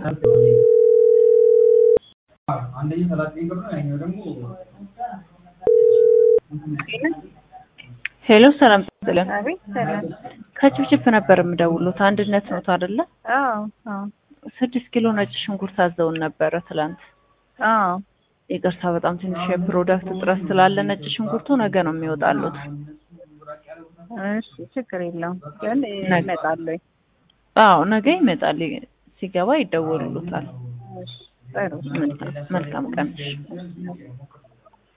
ሄሎ ሰላም ጥልን አቤት ሰላም። ከችፕችፕ ነበር የምደውሉት አንድነት ነው አይደለ? አዎ አዎ ስድስት ኪሎ ነጭ ሽንኩርት አዘውን ነበረ ትላንት። አዎ ይቅርታ በጣም ትንሽ የፕሮዳክት እጥረት ስላለ ነጭ ሽንኩርቱ ነገ ነው የሚወጣሉት። እሺ ችግር የለውም ግን እመጣለሁ። አዎ ነገ ይመጣል። ሲገባ ይደወሉሉታል። እሺ ጥሩ መልካም መልካም ቀን።